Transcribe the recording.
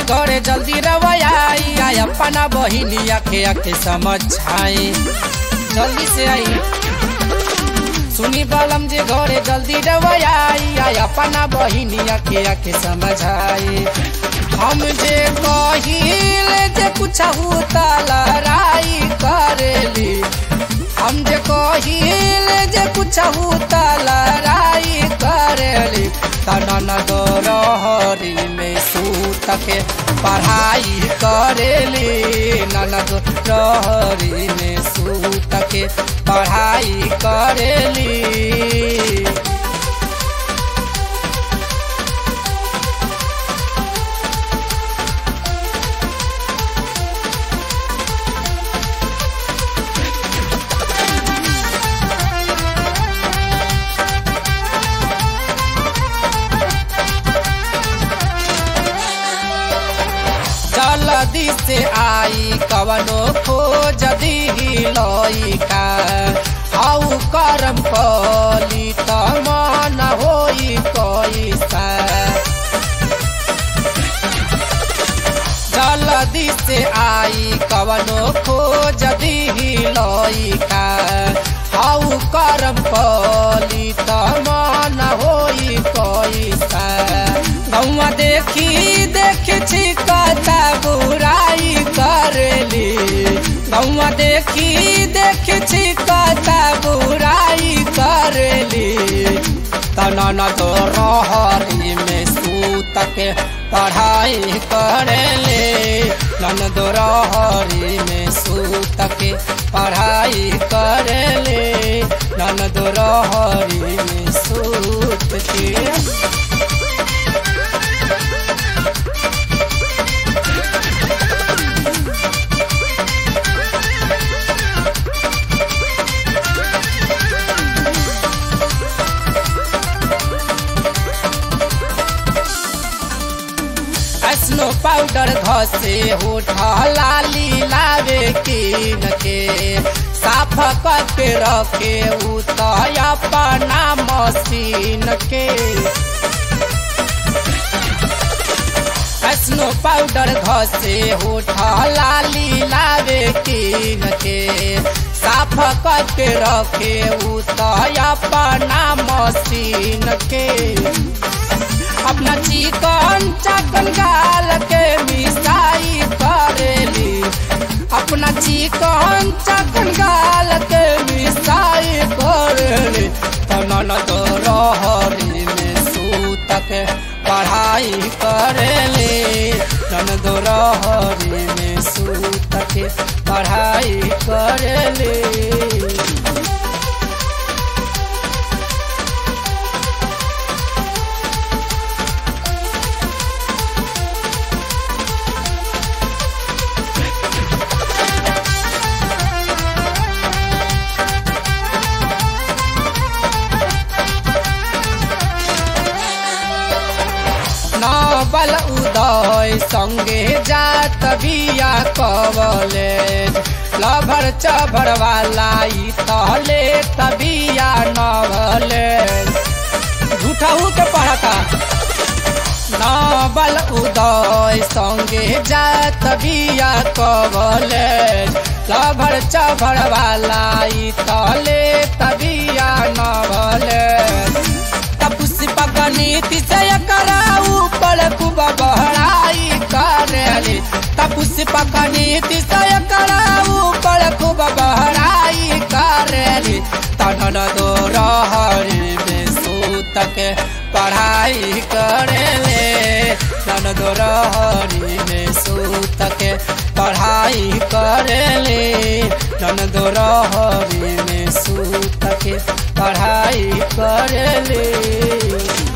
घरे जल्दी रवैयाई आई अपना बहिनिया के आके समझाई जल्दी से आई सुनी बलम जे घरे जल्दी रवैयाई आई अपना बहिनिया के आके समझाई हम जे कहिल जे कुछ लड़ाई करेली हम जे कहिल जे कुछ लड़ाई करेली तनन दो रहरी में सूत के पढ़ाई करेली ननद रहरी में सूत के पढ़ाई करेली जल्दी से आई कवनो खोज दी लइका आउ करम कली त मन होई कैसा जल्दी से आई कवनो खोज दी लइका आउ करम कली त मन होई कैसा गौवा देखी देखी छिकता बुराई करेली गौवा देखी देखी छिकता बुराई करेली तनन तो रहरी में सूत के पढ़ाई करेले नन दो रहरी में सूत के पढ़ाई करेले नन दो रहरी में सूत के स्नो पाउडर घसे होठ लाली लावे कीन के साफ करके रखे उतया अपना मशीन के स्नो पाउडर घसे होठ लाली लावे कीन के साफ करके रखे उतया अपना मशीन के अपना चिकन चकन गाल के मिसाई करेली अपना चिकन चकन गाल के मिसाई करेली तनन तो रहरी में सूत के पढ़ाई करेली तन दो रहरी में सूत के पढ़ाई करेली बल उदय संगे जात बिया कवले लभर चभर वाला तहले तबिया नवले झूठाऊ के पढ़ता नबल उदय संगे जात बिया कवले लभर चभर वाला तहले तबिया नवले पुष्प गणित से कराऊ पर खूब बहराई करेली पुष्प गणित से कराऊ पर खूब बहराई करेली तनन दो रहरी में सूत के पढ़ाई करेले तन दो रहरी में सूत के पढ़ाई करेले तन दो रहरी में सूत के पढ़ाई करेले